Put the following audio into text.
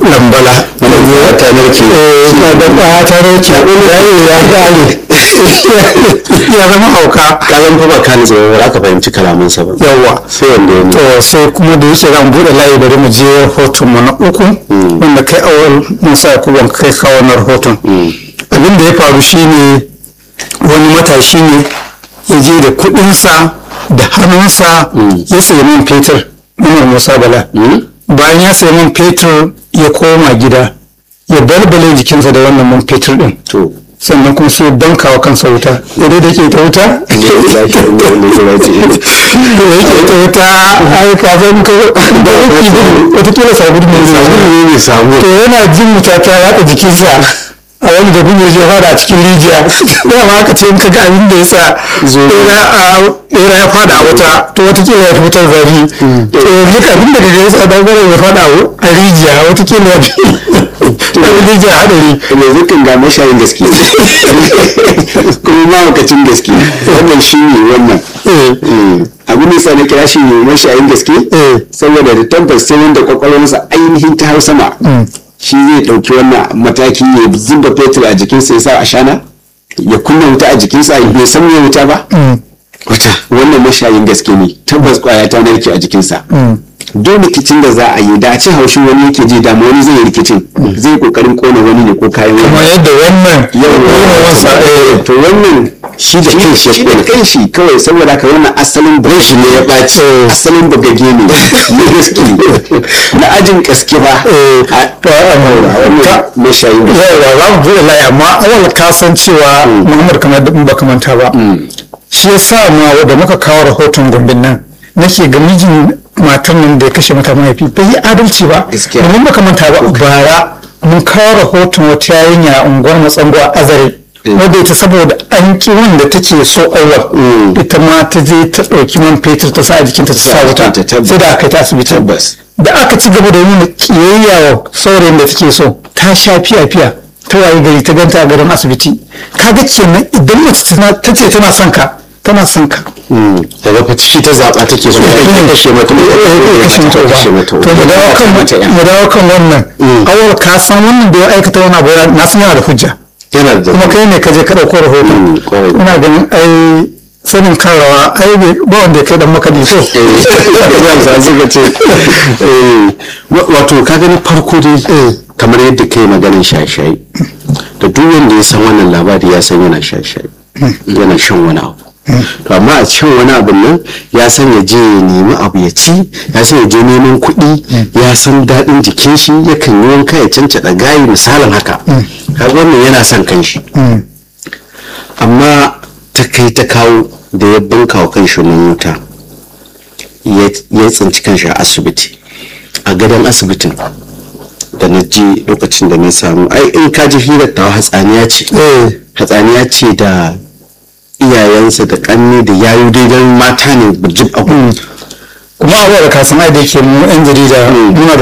lambala ya ta narke na da ba ta narke ya gane ya zama hauka kalan fa ba ka ne zama ba ka fahimci kalamansa ba yawa sai wanda ya to sai kuma da yake zan bude layi bari mu je rahoton mu na uku wanda kai awal musa yakubu kai kawo wannan rahoton abin da ya faru shine wani matashi ne ya je da kudinsa da hannunsa ya sayi man fetur Umar Musa Bala bayan ya sayi man fetur ya koma gida ya balbale jikinsa da wannan man fetur din to sannan kuma sai banka wa kansa wuta yadda da ke ta wuta da yake ta wuta ai ka san ka da yake watakila sabon mai sabon ne samu to yana jin wuta ta yaɗa jikinsa a wani da kuma ya fada a cikin rijiya dama aka ce in ka ga abin da ya sa ɗera ya fada a wuta to watakila ya fi wutar zari to duk abin da ya sa dangare ya fada a rijiya watakila ya fi rijiya haɗari mai zikin ga mashayin gaske kuma mawakacin gaske wannan shi ne wannan abu ne sa na kira shi ne mashayin gaske saboda da tabbas sai wanda kwakwalwarsa ainihin ta hau sama shi zai ɗauki wannan mataki ya zuba fetur a jikinsa ya sa a shana ya kunna wuta a jikinsa bai san me wuta ba wuta wannan mashayin gaske ne tabbas kwaya ta narke a jikinsa duk rikicin da za a yi da a ce haushin wani yake ji da wani zai yi rikicin zai kokarin kona wani ne ko kayan wani kuma yadda wannan yawa to wannan shi da kanshi shi da kanshi kawai saboda ka wannan asalin brashi ne ya ɓaci asalin bagage ne na gaske na ajin gaske ba mashayin da yawa za mu buɗe layi amma awal ka san cewa muhammad kamar da ba manta ba shi ya sa ma da muka kawo rahoton gumbin nan nake ga mijin matan nan da ya kashe mata mahaifi bai yi adalci ba Gaskiya. domin baka manta ba bara mun kawo rahoton wata yarinya a unguwar matsango a azare wadda ita saboda an ki wanda take so awal ita ma ta je ta ɗauki man fetur ta sa a jikinta ta sa wuta jikinta, tabbas. sai da aka yi ta asibiti tabbas da aka ci gaba da nuna kiyayya wa saurayin da take so ta sha fiya fiya ta waye gari ta ganta a garin asibiti kaga kenan idan mace tana- ta ce tana son ka tana son ka daga fa ciki ta zaɓa take so ta kashe mata kashe mata uba kashe mata to mu dawo kan mata ya mu dawo kan wannan awal ka san wannan da ya aikata wani abu ya- na san yana da hujja yana da kuma kai ne ka je ka ɗauko Mm, rahoton kwarai. ina ganin ai sanin kan rawa ai bai- ba wanda ya kai dan makaɗi so za su ga ce wato ka gani farko dai kamar yadda kai maganin shaye-shaye da duk wanda ya san wannan labari ya san yana shaye-shaye yana shan wani abu to amma a shan wani abu nan ya san ya je ya nemi abu ya ci ya san ya je neman kuɗi ya san daɗin jikin shi yakan yi wanka ya cancaɗa gayi misalin haka kaga wannan yana son kanshi amma ta kai ta kawo da ya banka wa kanshi nan wuta ya ya tsinci kanshi a asibiti a gadon asibitin da na ji lokacin da na samu ai in ka ji hirar ta hatsaniya ce hatsaniya ce da iyayensa da kanne da yayu daidan mata ne bujib abu kuma abuwa da kasan ai da yake mu yan jarida muna da